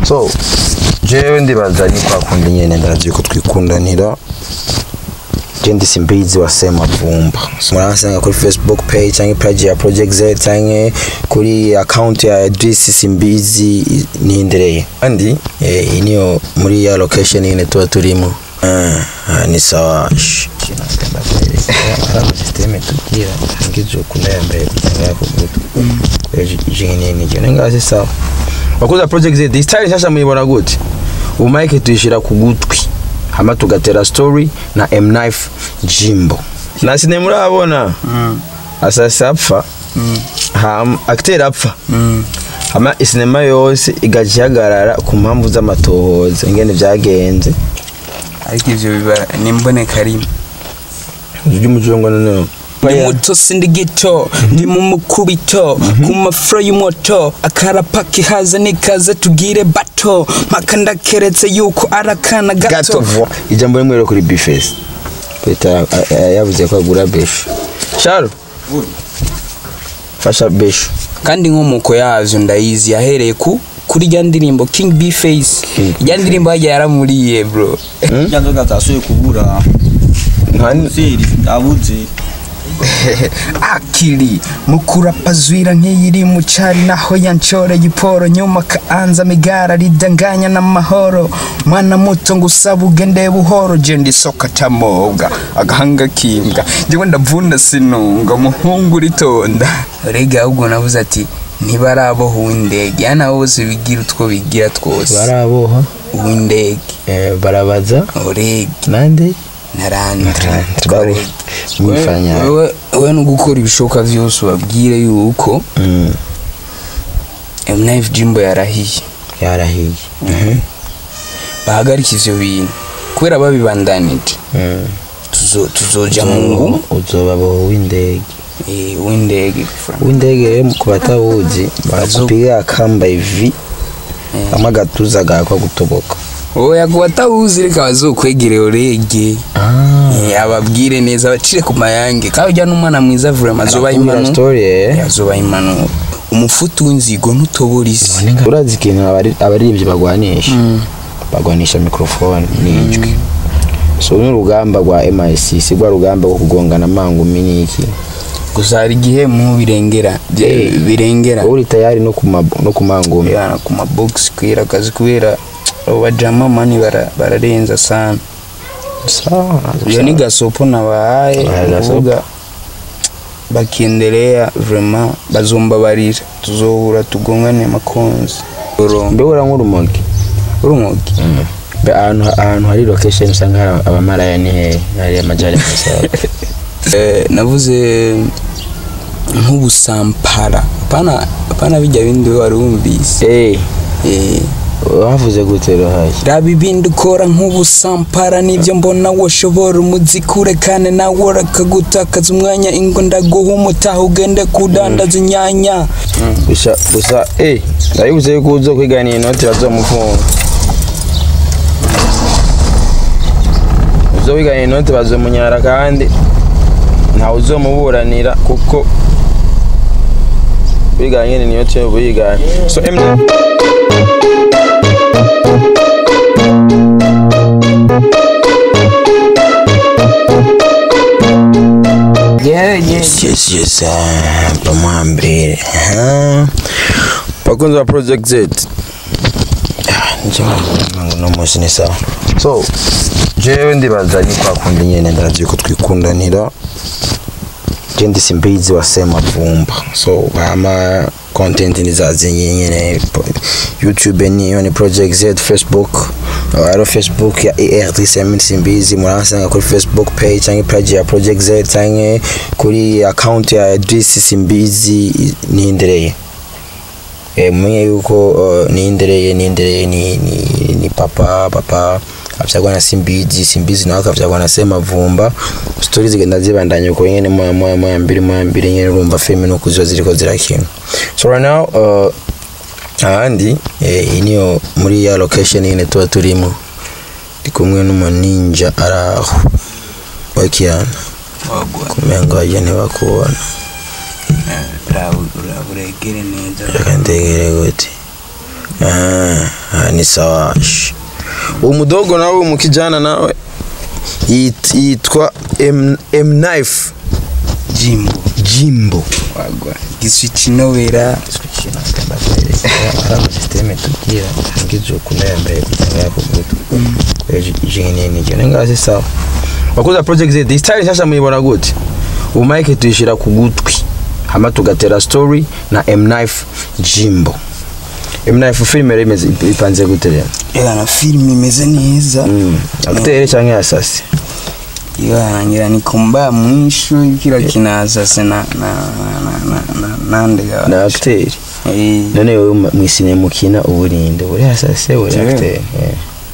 so jewe ndibaza ni kwa kundi nyene ndazi ko twikundanira je ndi simbizi wa sema vumba muransanga kuri facebook page cyangwa page ya project z cyangwa kuri account ya Idris simbizi nihendereye kandi eh, iyi niyo muri ya location nyine tuba turimo Ah, ah, ni sawa Shh. Napenda kueleza. Hapa system tukia ngizo kuna yambaye kutanga yako gutu jingine ni je ngazi sawa bakuza project z style sasa muyibona gute umike tuyishira ku gutwi hama tugatera story na M Knife Jimbo na sine murabona asasa apfa hama acteur apfa hama isinema yose igacihagarara ku mpamvu z'amatohoza ingene vyagenze ariko ivyo biba ni imboneka rimwe ujya umujongo noneho ndi muto sindi gito ndi mu mukubito ku mafuro y'umuto akarapa kihaza nikaze tugire bato mpaka ndakeretse yuko ari akana gato gato ijambo rimwe rero kuri bifesi peta yavuze ko agura besho sharo fasha besho kandi inkomoko yazo ndayizi yahereye ku kuri rya ndirimbo king b face King rya ndirimbo hajya yaramuriye bro Irya nzoga atasuye kubura Nka- zeri abuze akiri mukurapazwira nk'iyiri mu cari naho yanshoreye iporo nyuma kaanza migara ridanganya n'amahoro mwana muto ngo usaba ugende buhoro je ndisoka tamoga agahanga kimbwa njyewe ndavunda sinunga muhungu ritonda rega ahubwo navuze ati ntibaraboha uw'indege yana bose bigira utwo bigira twose baraboha uw'indege eh, barabaza orege nande narandre Bari- mwifanya we no gukora ibishoboka vyose ubabwire yuko Mm, mnif jimbo yarahiye yarahiye bahagarika ivyo bintu kubera babibandanije Mm. tuzo- tuzoja mu ngu uzobaboha w'indege eh, w'indege fra- w'indege rero ku batabuzi barakupiga akamba ivi hamwe agatuza gakwa gutoboka oya ku batawuzi reka bazokwegere orege Eh, ababwire neza bacire ku mayange kandi ujya n'umwana mwiza vrema azoba Arakubwira impanuro story eh azoba impanuro umufutu w'inzigo ntutobora isi urazi ikintu abari- abaririmbyi bagwanisha bagwanisha mikrofone n'ijwi so n'urugamba rwa MIC si rwa rugamba rwo kugongana amangumi n'iki gusa hari igihe mu birengera bye- Eh. birengera wowe uri tayari no ku ma- no ku mangumi yana ku mabox kwera akazi kubera abo bajama mani bara- bararenza sana sawa iyo ni gasopo nabahaye Ah, gasopo. uvuga bakiendelea vrema bazombabarira tuzohura tugongane makonzi mbe ura nk'urumogi urumogi mbe ahantu ahantu hari location usanga hari abamaraya ni hehe hari amajari masaba Eh, navuze nk'ubusampara pana pana bijya bindi we wari wumvise eh Eh, wavuze gute rohaye raba ibindi ukora nk'ubusampara nibyo mbona washobora umuziki urekane nawe urakagutakaza umwanya ingo ndaguha umutaha ugende kudandaza inyanya gusa gusa eh ndabibuze yuko uzo kwigana inoti bazomufunga uzo wigana inoti bazomunyara kandi ntawe uzomuburanira kuko wigana nyene inoti yo buyigana so MJ yes yes yes ah, pamwambere aha bakunzi ba project z Ah, njye ngo no munsi ni sawa so jewe ndibaza ni kwa kundi nyene ndazi yuko twikundanira je ndi simbizi wa sema vumba so hama content nizazi nyene youtube niyo ni project z facebook aro facebook ya ert simbizi muransanga kuri facebook page cyangwa page ya project z cyangwa kuri account ya Idris simbizi nihendereye eh, mumenye yuko uh, nihendereye nihendereye ni, ni, ni papa papa avyagwa na simbizi simbizi nawe akavyagwa na semavumba stori zigenda zibandanya uko nyene moya moya moya mbiri moya mbiri nyene urumva filime nuko ziba ziriko zirakina so right now uh, ahandi eh, iyi niyo muri ya location nyene tuba turimo ndi kumwe n'umuninja araho wakiyana kumenga waje ntibakubona uraburegere neza reka ndegere gute Ah, ah, ni sawa sh. uwo mudogo nawe umukijana nawe yit- yitwa M, M knife jimbo Jimbo wagwa giswitch nowera hari amasisiteme tubwira ngizo kunayambaye kugira yako gutu jini ni jini ngazi sawa wakoze project Z iyi style nshasha muyibona gute ubu mic tuyishira ku gutwi hama tugatera story na M knife Jimbo M knife film rero imeze ipanze gute rero era na film imeze neza mm acteur cyangwa assassin iyo yarangira ni komba mwisho kila kinasase na na na na na nande ya na acteur eh none wewe mwisine mukina uburinde buri assassin buri Jewe. acteur eh.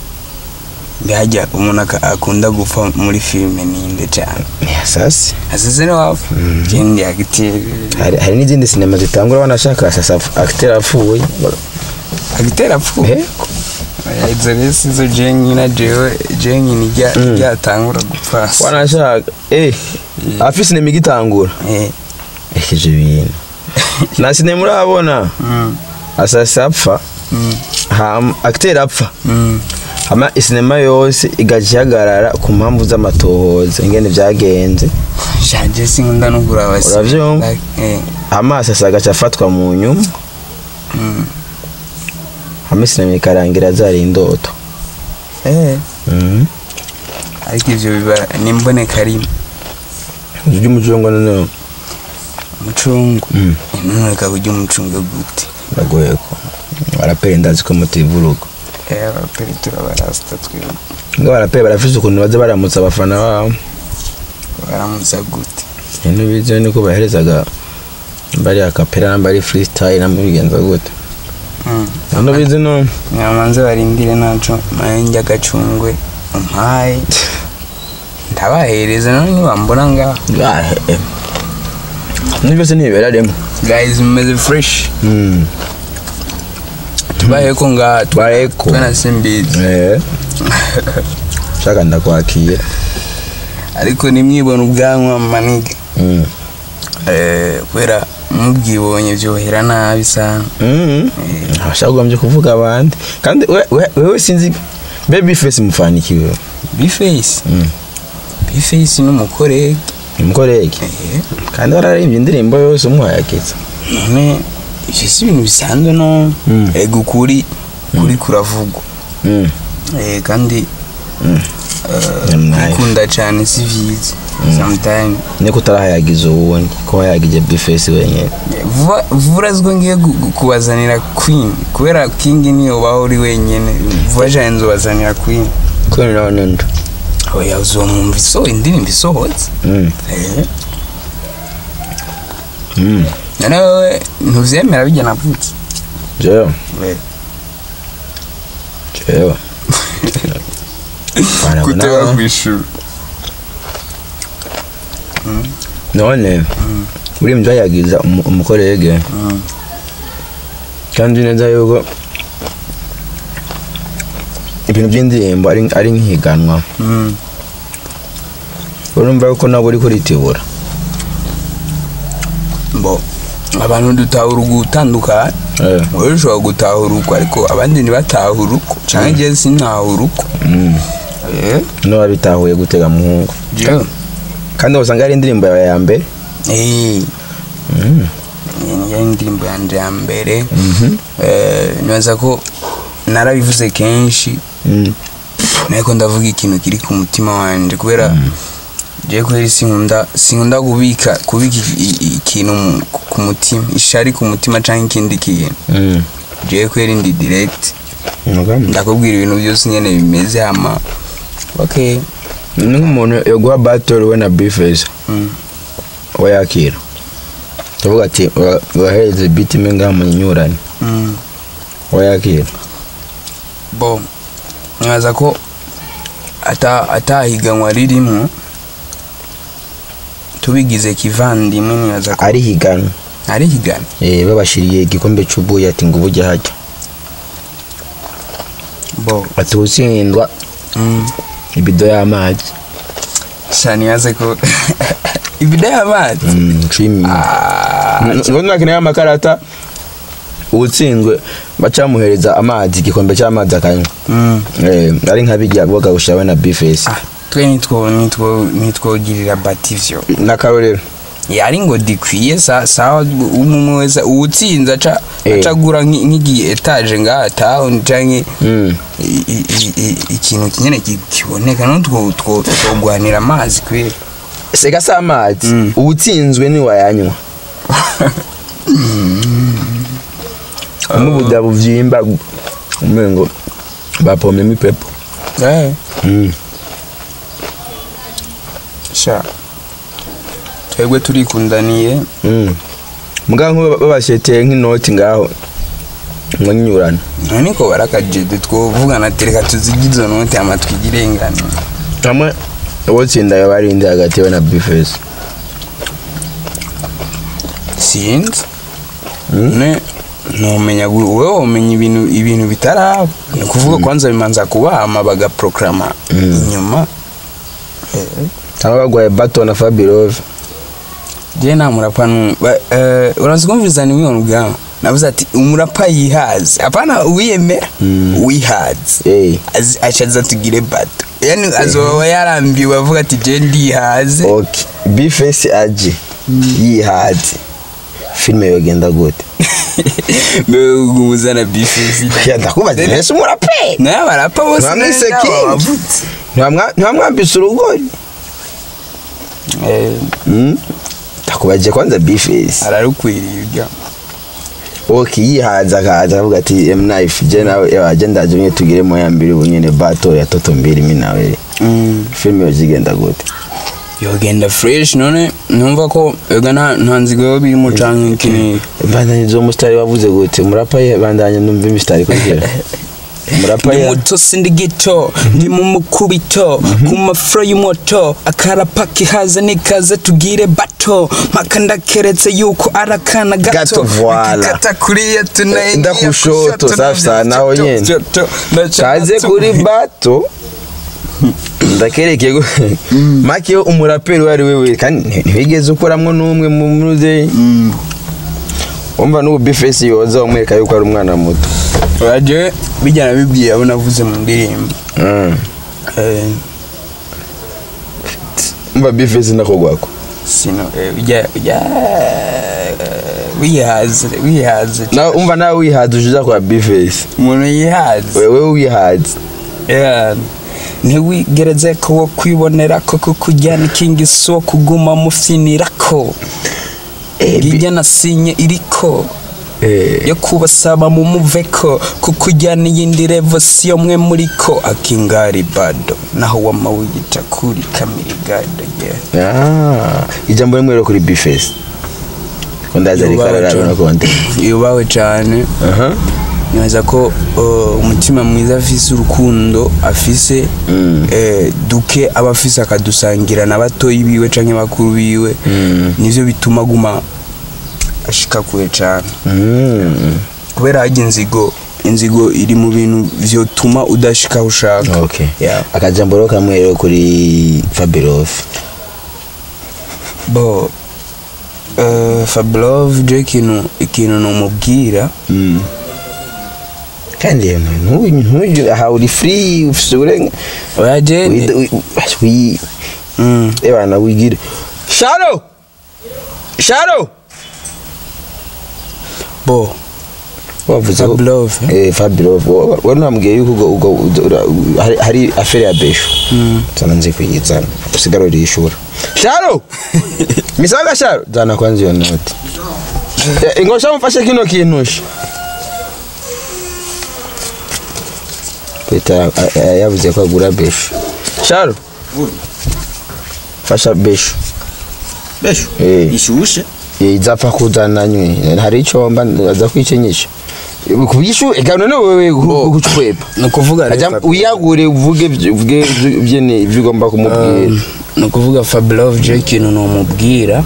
bihajya umuntu aka- akunda gupfa muri filime ninde cyane ni assassin asese ni wapfa jendi agiteri hari, hari n'izindi sinema zitangura banashaka assassin acteur apfuye agitera pfu Eh? izo rero sizo jenyine jewe jenyine ijya ryatangura gupfa wanashaka eh afise sinema igitangura eh ekeje ibintu na sinema urabona mm assassin apfa mm hama acteur apfa mm hama isinema yose igaca ihagarara ku mpamvu z'amatohoza ingene vyagenze shaje sinkunda no kuraba Uravyumva? eh hama assassin agaca afatwa mu nyuma mm hama isinema ikarangira zari indoto eh Mhm. ariko ivyo biba nimboneka rimwe ujya umujongo noneho umucungu Mm. noneka kurya umucungu gute biragoye ko baraperi ndazi ko mutivuruga eh abaperi turabarasta twebwe ngo baraperi barafise ukuntu baza baramutsa abafana babo baramutsa gute ibintu bize niko baherezaga bari akapera namba ari freestyle namba bigenza gute mm hano bize no nyamanze barindire naco mayenge agacungwe umpaye ndabahereza none nibambona ngaho gahe ni byose ntibibera rimwe guys mumeze fresh Mm. tubayeko ngaha Tubayeko. twana simbizi eh shaka ndakwakira ariko nimwibona ubwanwa maniga Mm. eh kubera mubwibonye byohera nabi sana Mm. abashaka kugombye kuvuga abandi kandi we- we- wewe sinzi baby face mufanikiwe bface Mm. bface n'umukorege umukorege eh kandi wararimbye indirimbo yose umuhayakitse none ivyo si ibintu bisanzwe no Mm. ego ukuri kuri kuravugwa Mm. eh kandi Mm. eh, Nice. kwikunda cyane si vyiza sometime niko utarahayagiza uwundi ko wayagije bifesi wenyine Eh, vuba vuba uraziko ngiye gu- gu- kubazanira queen kubera king niyo ubaho uri wenyene vuba cyane nzobazanira queen kuri nawe nundi oya uzomwumva iso indirimbo isohotse Mm. eh Mm. none wewe ntuvyemera bijya navutse jewe Eh, jewe Bana kuteba nawe. kwishura none uri mtu yagiza umu- umukorege Mm. kandi uzi neza yuko ibintu by'indirimbo ari ari nk'ihiganwa Mm. urumva yuko nabo uri kuritibura bo abantu dutahura ugutandukana Eh. wowe ushobora gutahura uko ariko abandi ntibatahura uko cyangwa njye sintahura uko Mm. eh niba bitahuye gutega muhungu jewe kandi usanga ari indirimbo yawe ya mbere eh Mm. iyi niyo indirimbo yanjye ya mbere Mhm. Eh, nibaza ko narabivuze kenshi Mm. ariko ndavuga ikintu kiri ku mutima wanjye kubera jewe kubera sinkunda sinkunda kubika kubika i- i- ikintu mu- ku mutima ishari ku mutima cyangwa ikindi kintu Mm. jewe kubera indi direct Umugambi. ndakubwira ibintu byose nyine bimeze hama okay ni nk'umuntu yaguha battle we na bifesi mm. wayakira tuvuga ati ura- urahereze biti imwe ngaha munyinyurane Mm. wayakira bo nkaza ko ata atahiganwa ririmo tubigize kivandimwe nibaza ko ari higana ari higana eh babashiriye igikombe cy'ubuyi ati ngo ubujye hajya bo ati utsindwa mm. ibido y'amazi sha nibaze ko ibida y'amazi Mm, cumi Ah, ngo nakeneye amakarata uwutsinzwe bacamuhereza amazi igikombe cy'amazi akanywa Mm. Eh, ari nka bijya bogawusha we na bifesi Ah, twe nitwo nitwo nitwogirira bati ivyo n'akarorero yari ngo dikwiye sa sawa umwe wese uwutsinze aca Eh. acagura nk'i- nk'igi etaje ngaha town canke Mm. i- i- i- i- ikintu nyene ki- kiboneka no two two twogwanira amazi kweli sega si amazi Mm. uwutsinzwe ni wayanywa umubuda buvyimba umengo bapomyemo ipepo eh Mm. sha twebwe turikundaniye Mm. mugabo nk'ubu babasheteye nk'inoti ngaho mwanyurana niko barakajede twovugana ati reka tuzige izo note ama twigire ingano hamwe uwotsinda yaba ari indi hagati yawe na bifesi sinzi Mm. ne numenya gu- wowe umenya ibintu ibintu bitaraba ni ukuvuga kwanza bimanza kubahama bagaprograma inyuma Eh, cyangwa bagwaye bato na fabirove je nta murapa nu- ba- eh, urazi kumviriza ni wiyo ubwawe navuze ati umurapa yihaze apana uwiyemera Mm. wihaze Eh. Azi- acaza tugire bato yani azoba yarambiwe avuga ati je ndihaze ok bifesi aje yihaze filime yogenda gute mbewe umuzana bifisi Ya, ndakubaza nese umurape naye abarapa bose Mwamwise neza King. babavutse. Ntiwamwa- ntiwamwambise urugori Eh, Mm. ndakubaje kwanza bifesi ararukwiriye ujya ok yihaze akaza akavuga ati emnife je nawe yaje ndaje nyine tugire moya mbiri ubu nyine bato ya toto mbiri mi nawe filime yozigenda gute yogenda fresh none numva ko ega nta nta nzigo yo birimo canke ikini bandanye zo musitari wavuze gute murapa ye bandanye numva imisitari kugira murapa ndi ye muto sindi gito ndi mu mukubito ku mafuro y'umuto akarapa kihaze nikaze tugire bato mpaka ndakeretse yuko ari akana Gato, gato voila. kata kuriya tunaingia Ndakushoto, kushoto, safi sana, naho kushoto, nyene. kushoto, ndaca kaze gato. kuri bato ndakereke make yo umuraperi uwo ari we wese kandi nti- ntiwigeze ukoramwo n'umwe mu muzeyi wumva n'ubu bifesi yoza umwereka yuko ari umwana muto uraje bijyana bibwiye abo navuze mu ndirimbo Mm. Eh, umva bifesi nakogwako sino eh, ujya ujya wihaze wihaze nawe umva nawe wihaze uje uza kwa bifesi umuntu yihaze wewe wihaze Yeah. ntiwigereze ko wo kwibonera ko kukujyana ikingi si wo kuguma mufinira ko ngijya na sinye iriko Eh, yo kubasaba mu muveko kukujyana iyindi revo si yo mwe muri ko akingari bado naho wama wiyita kuri kamirigado yeah. ah, ijambo rimwe rero kuri bifesi ko ndaza Yubawe rikararabona cyane. konte yubawe cyane aha neza ko uh, umutima mwiza afise urukundo afise Mm. eh, duke aba afise akadusangira na batoyi biwe canke bakuru biwe Mm. nivyo bituma aguma ashika kure cane Mm. kubera harya inzigo inzigo iri mu bintu vyotuma udashika aho ushaka okay Yeah. akajambo rero kamwe rero kuri fabirofe bo uh, fablove je ikintu ikintu nomubwira kandi rero ntuyu ntuyu aha uri free ufite uburenga oya je wi- wi- wi- mm. ebana wigire sharo sharo bo wavuze ko Fablove, eh fabirofe wari nambwiye yuko ubwo ubwo ubwo- ura- hari- hari afere ya besho sana nzi kuyizana usigara urishura sharo misaga sharo zana kwanza iyo noti Eh, ingosha mfashe kino kintusha Peter a- a- yavuze ko agura besho sharo fasha besho besho Eh. ishushe izapfa kuzana nywe hari icyo mba aza kwicenyesha kubishu ega none wewe kuchweba ni ukuvuga rero ajya Fabio- uyagure uvuge uvuge byene ibyo ugomba kumubwira ni ukuvuga fablove je ikintu nomubwira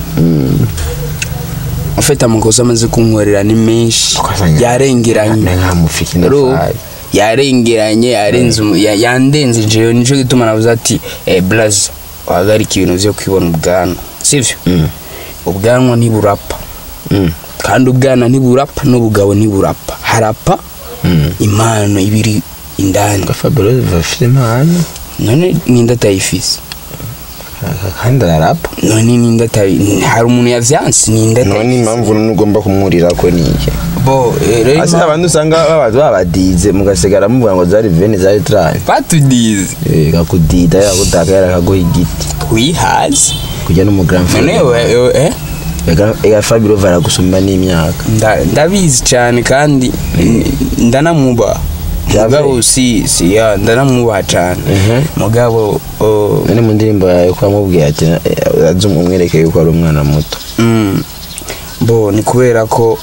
ufite amakosa amaze kunkorera ni menshi Akozanya- yarengeranye nkamufiki Ro, ndafaye yarengeranye yarenze umu- ya- yandenze jewe nico gituma navuze ati eh, blaze wahagarika ibintu vyo kwibona ubwanwa sivyo Mm. ubwanwa ntiburapa Mm. kandi ubwana ntiburapa n'ubugabo ntiburapa harapa impano ibiri indani Fabulous bafite impano none ninde atayifise kandi ararapa none ninde atayi hari umuntu yavyanse ninde none atayi impamvu none ugomba kumwurira ko ni iki bo eh, rero ase impamvu- abantu usanga babaza babadize mugasigara muvuga ngo zari veni zari trani batudize kakudida yakudaka yarakaguha igiti wihaze kujya no mu grand none frère we- we- eh Ega- ega Fabio varagusumba n'imyaka Nda- ndabizi cyane kandi n- ndanamwubaha Byabaye? mugabo si si ya ndanamwubaha cyane Mhm. mugabo oh, none mu ndirimbo yawe ko wamubwiye ati eh, aze umwereke yuko ari umwana muto mm, bo ni kubera ko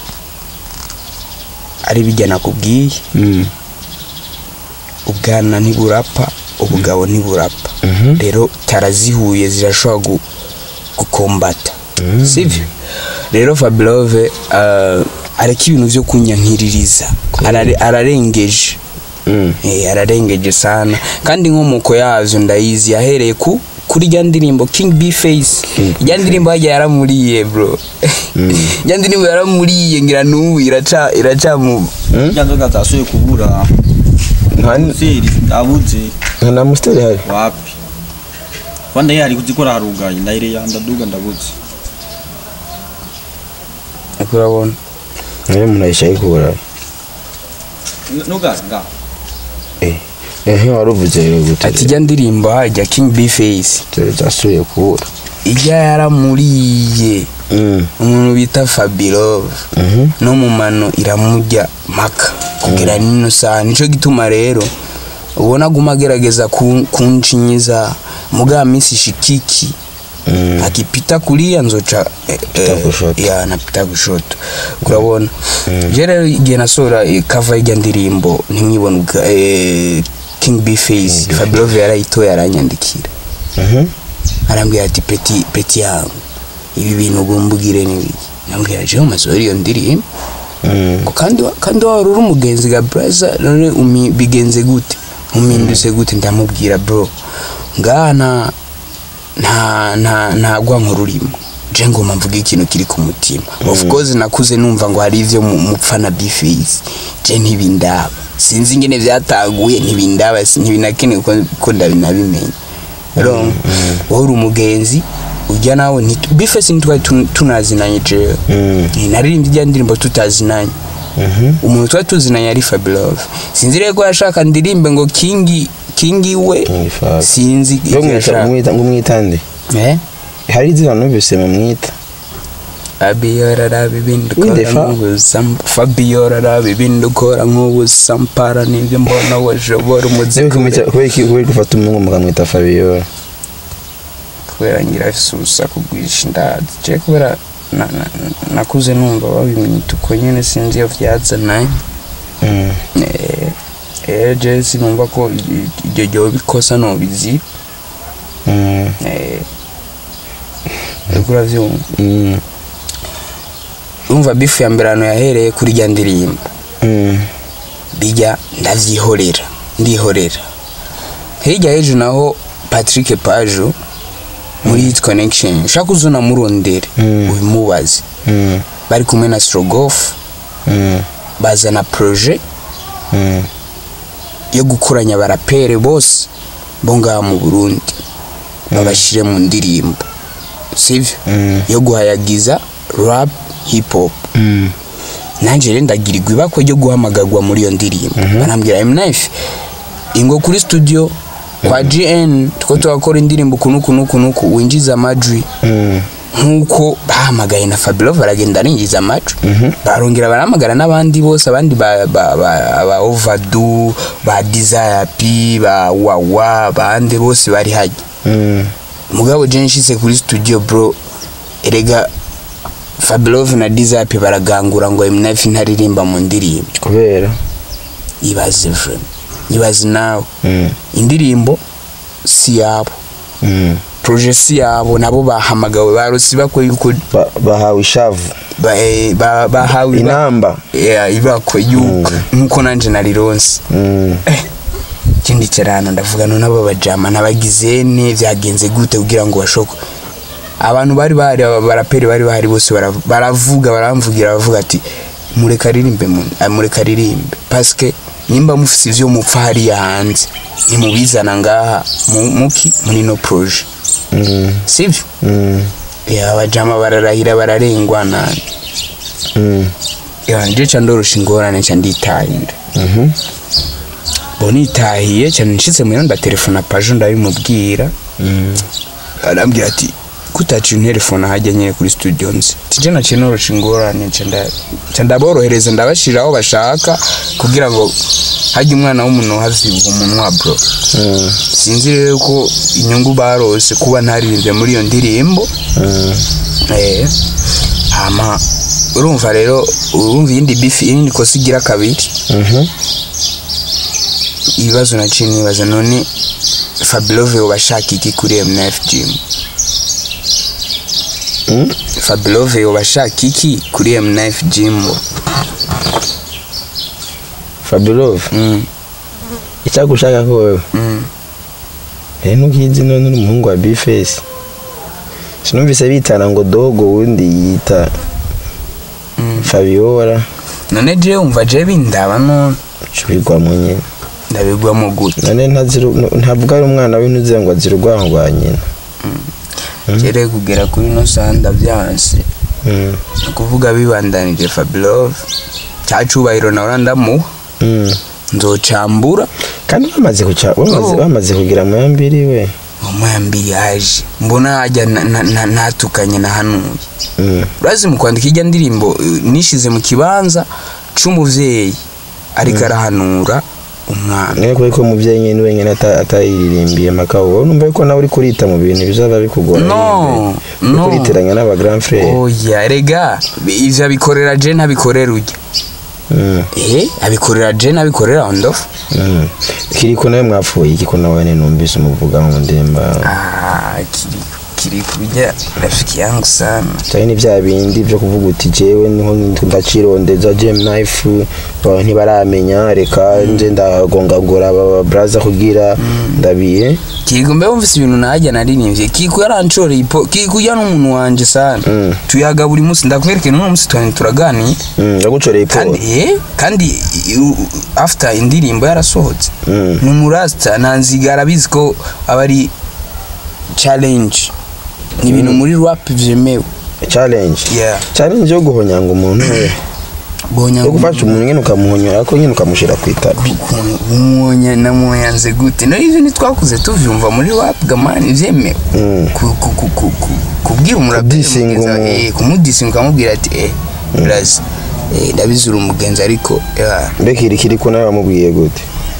ari bijya nakubwiye Mm. ubwana ntiburapa ubugabo ntiburapa Mhm. rero tarazihuye zirashobora gu- gukombata sibyo rero fabulove areka ibintu byo kunyankiririza Arare- ararengeje Mm. Eh, ararengeje sana kandi inkomoko yazo ndayizi yahereye ku kuri rya ndirimbo king b face rya ndirimbo hajya yaramuriye bro rya ndirimbo yaramuriye ngira n'ubu iraca iraca mu Irya nzoga zasuye kubura nta Museri abuze nta na musiteri hari wapi Wanda yari kuzikora harugaye ndayire yandaduga ndabuze urabona nawe umuntu ayishaye kubura nugaza nga eh ehe wari uvuze rero gute ati rya ndirimbo hajya king b face dore zasuye kubura ijya yaramuriye Mm. umuntu bita fabirove Mhm. no mu mano iramurya maka kugira nino saa nico gituma rero ubona aguma agerageza kun- kunshinyiza muga misi shikiki Mm. akipita kulia nzoca eh, Pita eh, kushoto. ya napita kushoto kurabona je rero igihe nasora kava ijya ndirimbo ntimwibone ubwa- eh, king b face fabirove yarayitoye aranyandikira Mhm. arambwira ati peti peti yangu ibi bintu ugomba ugire n'ibiki nambwira jewe masohora iyo ndirimbo Mm. ngo kandi wa- kandi wari uri umugenzi ga braza none umi bigenze gute uminduse gute ndamubwira bro ngaha nta nta nta nta gwanko rurimo je ngoma mvuga ikintu kiri ku mutima of course nakuze numva ngo hari ivyo mu- mupfa na bifisi je ntibindaba sinzi ingene vyataguye ntibindaba si- ntibinakenewe ko- ko ndabinabimenya rero wowe uri umugenzi ujya nawe nti- bifesi ntitwari tun- tunazinanye jewe Mm. naririmbye ijya ndirimbo tutazinanye Mhm. umuntu twari tuzinanye ari fabulove sinzi rero ko yashaka ndirimbe ngo kingi kingi we King Fab. sinzi Yo icyo mwita yashaka mwita ngo mwitande eh hari izina numvise mumwita Fabiola raba ibindi Winde ukora fa? nk'ubusam Fabiola raba ibindi ukora nk'ubusampara nibyo mbona washobora umuziki kubera iki kubera gufata umuhungu mukamwita Fabiola kubera ngira afise urusaku rwinshi ndazi je kubera na- na- nakuze numva babimwita uko nyene sinzi iyo vyazananye Mm. Eh, eh je sinumva ko i- i- iryo ryoba ikosa nobizi Mm. eh uriko uravyumva Mm. urumva bifu ya mbere ahantu yahereye kuri rya ndirimbo Mm. bijya ndavyihorera ndihorera hirya hejuru naho patrick pajo muri hit connection ushaka uzuna murondere Mm. ubimubaze Mm. bari kumwe na strogoff Mm. bazana projet Mm. yo gukoranya abarapere bose bo ngaha mu burundi babashire mu ndirimbo sivyo Mm. yo guhayagiza rap hip hop Mm. nanjye rero ndagirirwa ibakwe ryo guhamagarwa muri iyo ndirimbo barambwira M9 ingo kuri studio kwa GN two turakora indirimbo kuno kuno kuno ku winjiza amajwi Mm. nkuko bahamagaye na Fabio baragenda arinjiza amajwi barongera barahamagara n'abandi bose abandi ba ba ba, ba Overdue ba Desire P ba Wawa bande bose bari hajya Mm. mugabo je nshitse kuri studio bro erega Fabilove na Dizapi baragangura ngo M9 ntaririmba mu ndirimbo kubera ibaze vre ibaze nawe Mm. indirimbo si yabo Mm. projet si yabo nabo bahamagawe barosi bakwe yuko Ba- bahawe ishavu ba- eh, ba- bahawe iba- inamba Yeah, ibakwe yuko nkuko nanje narironse Mm. ikindi kirano ndavuga none abo bajama nabagizene byagenze gute kugira ngo bashoko abantu bari bahari aba baraperi bari bahari bose bara- baravuga baramvugira baravuga ati mureka aririmbe mu- ah, mureka aririmbe paske nimba mufise ivyo mupfa hariya hanze nimubizana ngaha mu- muki muri no proje Mm, sivyo mm, ya abajama bararahira bararengwa nani mm, ya nje ca ndorosha ingorane ca nditahira mhm. bo nitahiye cyane nshitse muhira ndatelefona pajo ndabimubwira Mm, arambwira ati kutaciye interefone hajya nyine kuri studio nzi tije naciye norosha ingorane nca nda- nca ndaborohereza ndabashira aho bashaka kugira ngo hajya umwana w'umuntu havyibuha umunwa bro mm, sinzi rero ko inyungu barose kuba ntaririmbye muri iyo ndirimbo mm. eh hama urumva rero urumva iyindi bifi iyindi kosa igira kabiri Mhm. ibibazo naciye nibaza none Fabulove ubashaka iki kuri MNF Gym Mm? Fabulove ubashaka iki kuri MNF Gym Fabulove mm. icyagushaka ko wewe mm. Eh ntukizi none uri umuhungu wa Bface sinumvise bitana ngo dogo wundi yita Mm. Fabiola none je umva je bindaba none cubigwamo nyine ndabigwamo gute none ntaziru ntabwo ari umwana w'intuze ngo azira urwango rwa nyina kere kugera kuri no sanda byanse Mm, ni ukuvuga bibandanije Fabulove cyacubahiro nawe ndamuha mm. nzocambura kandi bamaze kuca bamaze Oh. bamaze kugira muyambiri we umwambiri yaje mbona hajya na- na- na- natukanye na hanuye Mm, urazi mu kwandika ijya ndirimbo eh, nishize mu kibanza c'umuvyeyi ariko arahanura umwana niyo kuri ko umuvyeyi nyine wenyine ata- atayiririmbiye makabo wowe numva yuko nawe uri kurita mu bintu bizaba bikugora No, uri no. kuritiranya n'aba grand frère oya rega ivyo abikorera je ntabikorera urya Mm, eh abikorera je ntabikorera ondofu mm. kiriko nawe mwapfuye iki ko nawe nyine numvise umuvuga mu ndimba ah kiri kiri kurya rafiki yangu sana cyane ni bya bindi byo kuvuga uti jewe niho ndacirondeza gem knife abantu ntibaramenya reka nje ndagongagura aba braza kugira ndabiye Kigo mbe wumvise ibintu najya naririmbye Kigo yaranshoreye ipo Kigo ya n'umuntu wanje sana Mm. tuyaga buri munsi ndakwereke n'uno munsi twani turaganiye Mm, ndagucoreye ipo kandi eh kandi i- u- after indirimbo yarasohotse Mm. ni umurasta nanziga arabizi ko aba ari challenge ni ibintu muri rap vyemewe challenge yeah challenge yo guhonyanga umuntu we bonya yo gufasha umuntu nyine ukamuhonyora ko nyine ukamushyira ku itapi umwonya namwoyanze gute no ivyo ntitwakuze tuvyumva muri rap gamani vyemewe Mm. ku- ku- ku- ku- ku- kubwira umuraperi Kudisinga mugenzi wawe, umuntu. eh, kumudisinga ukamubwira ati eh urazi eh, ndabizi uri umugenzi ariko yeah. mbega iri kiri ko nawe wamubwiye gute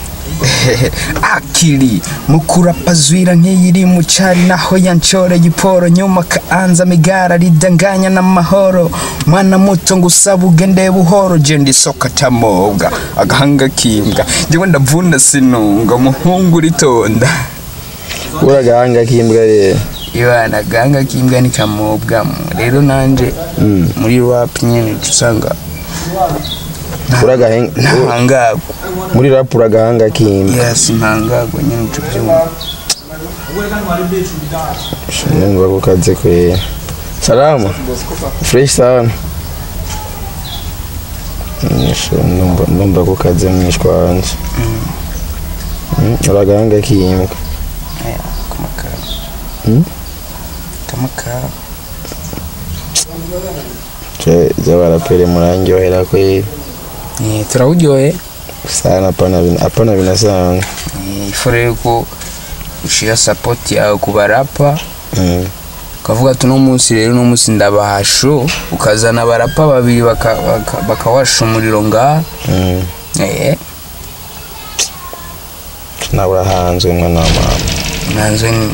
akili mukurapazwira nk'iyiri mu cari naho yanshoreye iporo nyuma kaanza migara ridanganya n'amahoro mwana muto ngo usaba ugende buhoro je ndisoka tamobwa agahanga kimbwa njyewe ndavuna sinunga muhungu ritonda uragahanga k'imbwa rero ibana agahanga kimbwa ni kamobwamo rero nanje Mm. muri rap nyene uca usanga uragahanga ntahangagwa muri rap uragahanga k'imbwa yes ntahangagwa nyene uca uvyumva numva ko kaze kwera salama fresh sana Nisho, numva numva ko kaze mwishwa wanje Mm, uragahanga k'imbwa Aya, kamakara Mm? kamakara zabarapere murangyohera kweli Eh, turawuryoye sana apana bin- apana binasanzwe Eh, ifu rero ko ushira sapoti yawe ku barapa Mm, ukavuga ati uno munsi rero uno munsi ndabaha show ukazana abarapa babiri baka- baka- bakawasha umuriro ngaha mm. Eh, nawe urahanzwe mwana wa mama nanzwe ni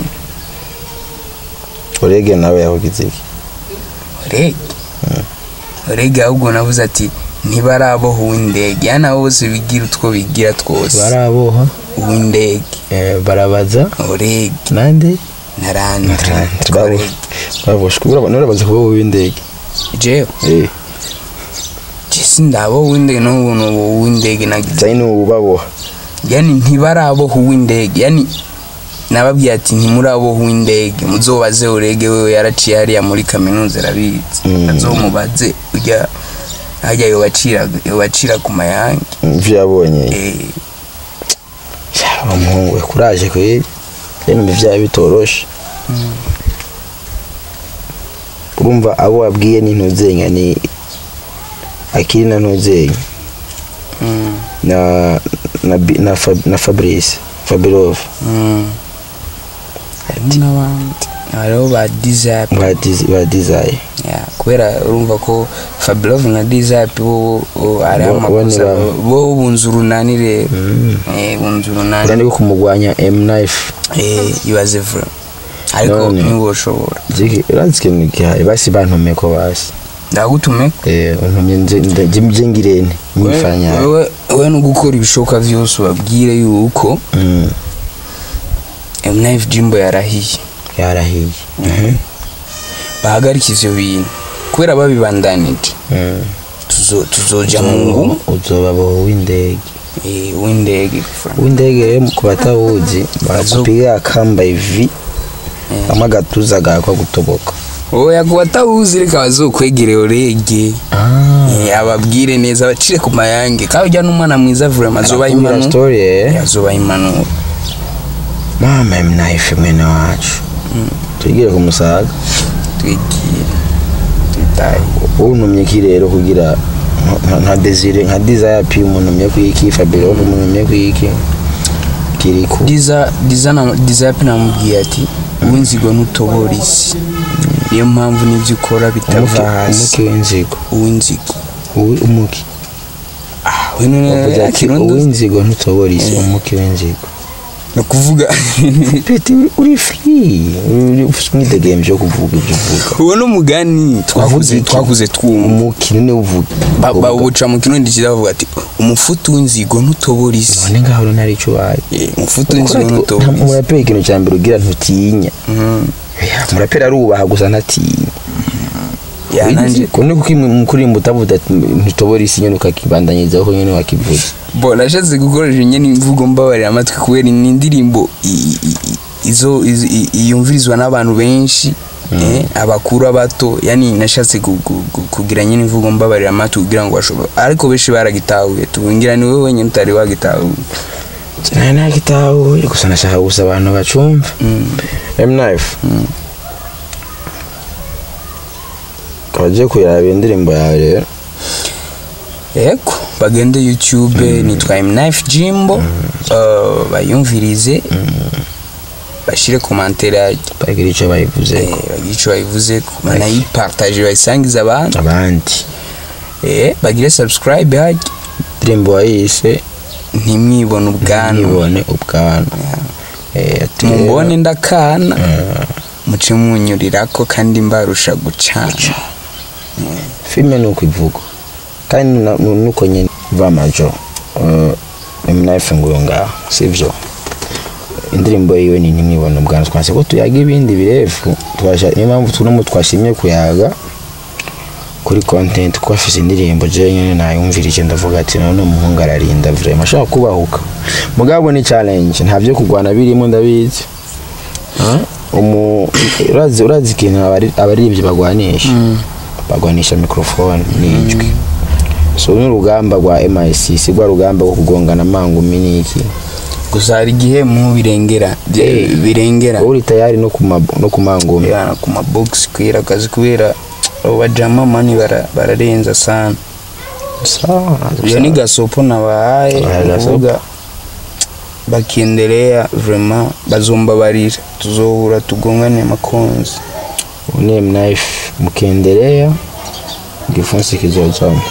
urege nawe yahugize iki orege orege ahubwo navuze ati ntibaraboha uw'indege yani abo bose bigira utwo bigira twose baraboha uw'indege eh, barabaza orege nande na randre Babo- baboshwe Uraba- nurabaza kuba w'indege jewe eh jesi ndabo uw'indege n'ubu n'ubu uw'indege nagize cyane n'ubu baboha yani ntibaraboha uw'indege yani nababwiye ati ntimuraboho indege muzobaze urege wewe yaraciye hariya muri kaminuza arabizi Mm. azomubaze ujya hajya yobacira yobacira ku mayange ivyo yabonye Eh, Ya, umuhungu we kuraje kweli rero ivyaha bitoroshe urumva abo wabwiye ni ntuzenya ni akiri na ntuzenya mm, na na, Bi- na, Fab, na fabrice fabirov mm. harimo n'abandi hariho ba dizape ba Diz- ba dizayi Yeah, kubera urumva ko Fabulov na Dizapi bo bo- hariho Bo- bo amakosa ni ba- bo- bo bunze urunani rero Eh, bunze urunani urandi ko kumugwanya m knife Eh, ibaze vura ariko None. ntiwoshobora Ziki- urazi ikintu gihari basi bantumiye ko basi ndagutume eh untumye nje nje nje ngirente nyifanya wewe wewe no gukora ibishoboka vyose ubabwire yuko mm M9 Jimbo yarahiye yarahiye bahagarika ivyo bintu kubera babibandanije mm tuzo tuzoja mu ngo uzoba bo w'indege eh, w'indege vura. w'indege rero ku batawuzi barakupiga akamba ivi kamwe agatuza gakwa gutoboka oya ku batawuzi reka bazokwegere orege Eh, ababwire neza bacire ku mayange kandi ujya n'umwana mwiza vurema azoba Arakubwira impanuro story eh azoba impanuro mama mnayife mwene wacu tugire ku musaga twigire twitaye untumye ki rero kugira nka- nka desire nka desire pi umuntumye kwiki fabiro umuntumye kwiki kiriku diza diza na dizape namubwiye ati uw'inzigo ntutobora isi niyo mpamvu n'ibyo ukora bitava hasi umuki w'inzigo uw'inzigo Uwi- umuki ah we none Wavuze ati akirundo uw'inzigo ntutobora isi umuki w'inzigo no kuvuga peti uri free uri ufite umwidegemvyo wo kuvuga ibyo uvuga uwo n'umugani twakuze iki? twakuze twumva umuki none uvuga Ba- bawuca mu kirundi kiza bavuga ati umufutu w'inzigo ntutobora isi none ngaho rero ntari ico ubaye Eh, umufutu w'inzigo ntutobora isi umuraperi ikintu cya mbere ugira ntutinya Mhm. Ya, umuraperi arubaha gusa ntatinya ya nanje kone kuko mu kuririmba utavuga ati ntitobora isi nyene ukakibandanyirizaho nyene wakivuze bo nashatse gukoresha nyine imvugo mbabarira amatwi kubera ni indirimbo i- i- i- izo iz- i- yumvirizwa n'abantu benshi eh, abakuru abato yani nashatse gu- gu- gu- kugira nyine imvugo mbabarira amatwi kugira ngo bashobore ariko benshi baragitahuye tubungira ni wowe wenyine utari wagitahuye cyane nagitahuye gusa nashaka gusa abantu bacumva m9 kabagiye kuyiraba indirimbo yawe rero yego bagende youtube nitwa mknife jimbo uh, bayumvirize bashire komantere yajya bagira icyo bayivuze Eh, bagire icyo bayivuze banayipartaje bayisangize abantu abandi Eh, bagire subscribe hajya indirimbo wayise ntimwibone ubwanwa ntibone ubwanwa Eh, ati rero, mumbone ndakana muce munyurirako kandi mbarusha gucana filime ni uko ivugwa kandi na- nu- nuko nyine vamajo m9 nguyo ngaho sivyo indirimbo yiwe ni ntimwibone ubwanwa twase ko tuyaga ibindi birefu twasha niyo mpamvu tunomu twashimye kuyaga kuri content kuko afise indirimbo je nyene nayumvirije ndavuga ati none umuhungu ararinda vraiment ashaka kubahuka mugabo ni challenge nta vyo kugwana birimo ndabizi Ah, umu urazi urazi ikintu abari- abaririmbyi bagwanisha bagwanisha microphone n'ijwi so n'urugamba rwa MIC si rwa rugamba rwo kugongana amangumi n'iki gusa hari igihe mu birengera bye- Eh. birengera uri tayari no ku ma- no ku mangumi yana ku mabox kwera akazi kubera abo bajama mani bara- bararenza sana sawa iyo ni gasopo nabahaye Ah, gasopo. kuvuga bakiendelea vraiment bazombabarira tuzohura tugongane makonzi ni mknife mkiendelea gifunsi kizozamo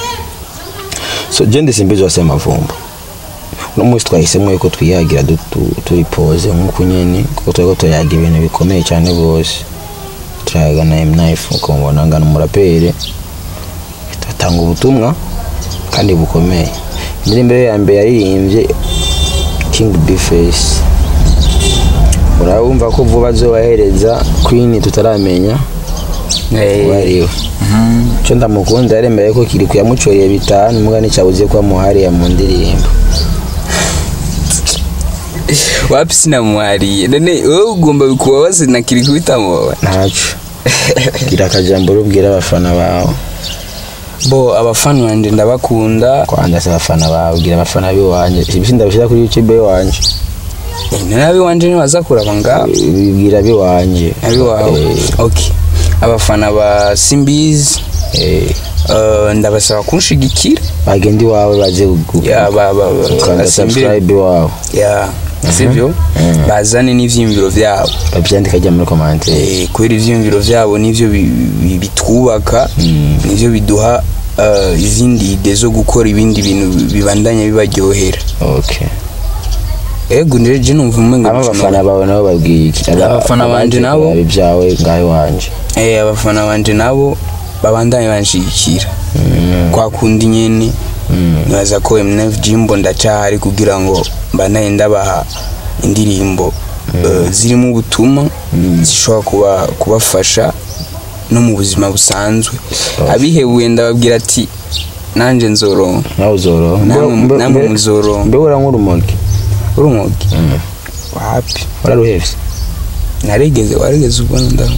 so je ndisimbizi wase mavumba uno munsi twahisemo yuko twiyagira du- tu- turi pose nk'uko nyene kuko turiko turayaga ibintu bikomeye cyane rwose turayaga na mknife ukamubona ngana umuraperi atanga ubutumwa kandi bukomeye indirimbo ye ya mbere yaririmbye king bface urabumva ko vuba azobahereza queen tutaramenya wariwe cyo ndamukunda yaremeye ko kiri kuyamucoreye bitanu muga nicyabuze ko amuhariye mu ndirimbo wapi sinamwariye none wowe ugomba kubabaza nakiri kubitamuba ntaco gira akajambo rubwira abafana bawe bo abafana banje ndabakunda kwanza se abafana bawe gira abafana biwanje ibisi ndabishira kuri youtube iwanje none abiwanje ntibaza kuraba ngaho bibwira biwanje abiwawe Eh, okay abafana ba simbizi eh, eh, ndabasaba kunshigikira bagenda iwawe baze gu- ya ba ba ba- ukanda basimbire subscribe iwawe ya sivyo bazane n'ivyiyumviro vyabo babyandika ajya muri komante Eh, kubera ivyiyumviro vyabo nivyo bi- bi- bitwubaka nivyo biduha eh, izindi ide zo gukora ibindi bintu bibandanya bibaryohera okay ego ndere je numva umengo aba abafana bawe nabo babwiye iki Aba- Abafana banje abaje nabo? kuraba ibyawe ngaho iwanje eh abafana banje nabo babandanye banshigikira kwa kundi nyene nibaza ko MNF Jimbo ndacahari kugira ngo mbanaye ndabaha indirimbo eh, zirimo ubutumwa zishobora kuba kubafasha no mu buzima busanzwe abihebuye ndababwira ati nanje nzoronka nawe uzoroha Namwe- Mbe- mbe- namwe mbe- muzoroha. mbe ura nk'urumogi urumogi wapi wararuhevye naregeze waregeze ubwo ndaho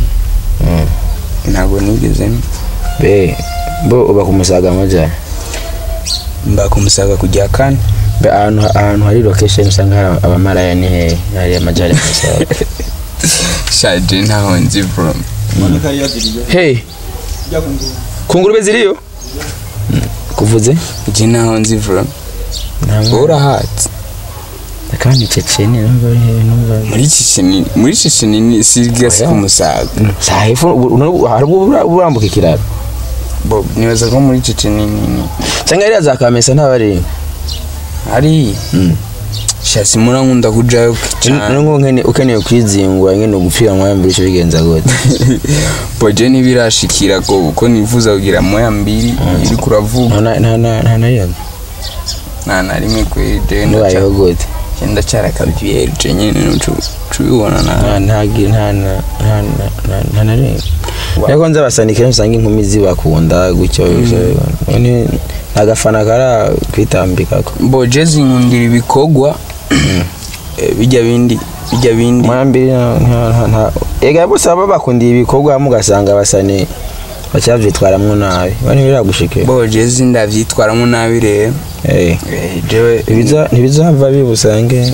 ntabwo nigeze be bo uba ku musaga amajyane mba kumusaga kujya kane be ahantu ahantu hari location usanga hari abamaraya ni hehe hari amajyane ku musaga shaje ntaho nzi bro monika yari yaziriye hey ujya ku nguru ku ngurube ziriyo kuvuze je ntaho nzi bro wowe urahatse kandi ceceni numva ari hehe numva muri ciceni muri ciceni ni sigasi Oya. kumusaga saa hepfo hari ubwo ura- urambuka ikiraro bo nibaza ko muri ciceni ni ni cyangwa yari yazakamesa ntabari ari shasi murankunda kujayo cyane nubwo nkene ukeneye kwizingura nyine ugupfira mwaya mbere icyo bigenza gute bo je ntibirashikira ko uko nifuza kugira moya mbiri iri kuravuga nta nta nta nta nariyaga nta na rimwe kweri je ntibayeho gute ndacyari akabyeri je nyine nucu cubibona na nta nta gi- nta na nta na nta- nta na rimwe ariko nzi abasanikira usanga inkumi zibakunda gutyo ni agafana kara kwitambikako bo je zinkundira ibikorwa eh, bijya bindi bijya bindi mwambiri nta ega bose baba bakundiye ibikorwa mugasanga basani bacyavitwaramwo nabi bani biragushike bo je zindavyitwaramo nabi rero eh Eh, jewe ibiza ntibizava bibusange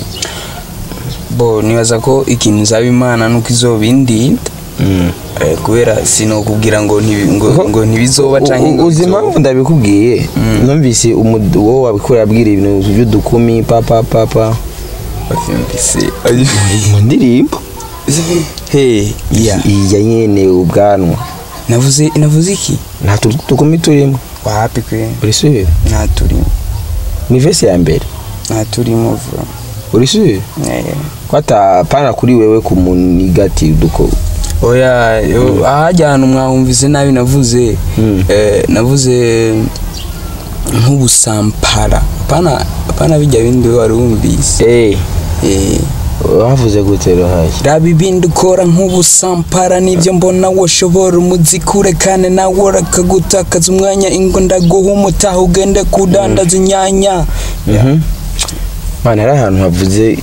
bo nibaza ko ikintu nzaba imana nuko izobindinda mm. eh, kubera sinokubwira ngo ntibi- ngo Ko- ngo ntibizoba canke U- ngo uzi bizoba. impamvu ndabikubwiye numvise umu- wowe wabikora abwira ibintu by'udukumi papa papa Bavyumvise. mu ndirimbo Hey, yeah. iya nyene ubwanwa navuze navuze iki nta tu- dukumi turimo wapi kwe uri sure nta turimo ni vese ya mbere nta turimo vuba uri sure Eh. ko atapana kuri wewe kumunigati duko oya yo- ahajya ahantu mwahumvise nabi navuze Mm. eh, navuze nk'ubusampara pana pana bijya bindi wari wumvise eh Eh, wavuze gute rohaye raba ibindi ukora nk'ubusampara nibyo mbona woshobora umuzikure kandi nawe urakagutakaza umwanya ingo ndaguha umutaha ugende kudandaza inyanya Mhm. man hari ahantu havuze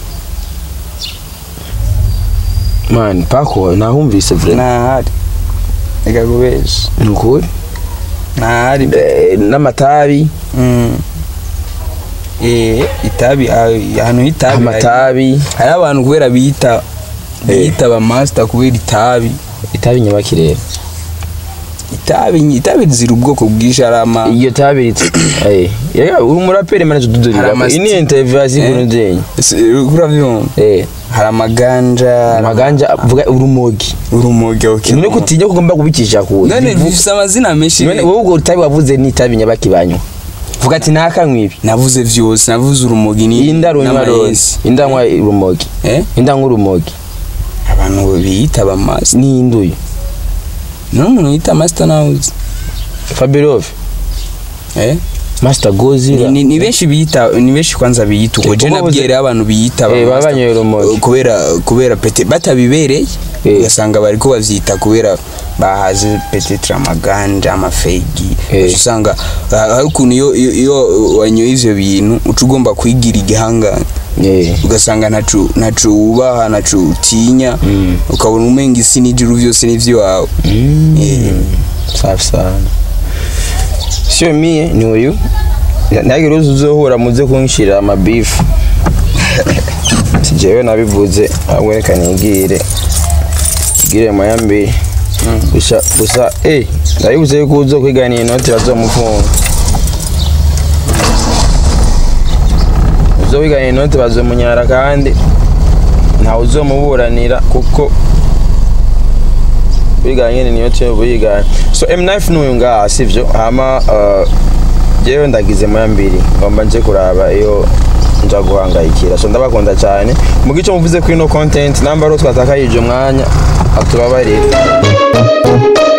man pako nahumvise vre ntahari reka kubesha ni ukuri ntahari Eh, n'amatabi Mm. Eh, itabi ah, ahantu h'itabi hari- amatabi hari abantu kubera biyita biyita ba master kubera itabi itabi nyabakirere itabi itabi zira ubwoko bwinshi hari ama iyo tabi ritse eh yega uri umuraperi manje Hari tududurira amasti- ini interview Eh. azikuru ndenye Ese, urabyumva eh hari amaganja hari amaganja vuga urumogi urumogi okay none kutinya kugomba kubikisha ku none bifite amazina menshi none wowe ubwo utabi wavuze ni itabi nyabakibanywa vuga ati nakanywa ibi navuze vyose navuze urumogi ni inda runywa rose n'amayesi. inda nywa urumogi eh inda nywa urumogi abantu biyita ba master ni induyo none umuntu yita master nawuzi Fabirov eh Master Gozira ni, ni benshi biyita ni benshi kwanza biyita uko Eh, je kuko bavuze- nabwire abantu biyita ba Eh, master. babanyoye urumogi. kubera kubera pete batabibereye Eh. ugasanga bariko bavyita kubera bahaze petetre amaganja amafegi Eh. Uca usanga ah, hari ukuntu iyo iyo- iyo wanyoye ivyo bintu uca ugomba kwigira igihangane Eh. ugasanga ntaco ntaco wubaha ntaco utinya ukabona umenga isi n'ijuru vyose n'ivy'iwawe Eh. safi sana sio mie ni uyu ntihagire uzi uzohura muze kunshira amabifu jewe nabivuze ahubwo reka nigire igire moya mbere gusa gusa eh ndabivuze yuko uzo kwigana inoti bazomufunga uzo wigana inoti bazomunyara kandi ntawe uzomuburanira kuko wiganye niyo cyo wiganye so M9 n'uyu ngaha sivyo hama uh, jewe ndagize moya mbiri ngomba nje kuraba iyo nja guhangayikira so ndabakunda cyane mu gice muvuze kuri no content namba ro twatakayije umwanya atubabarire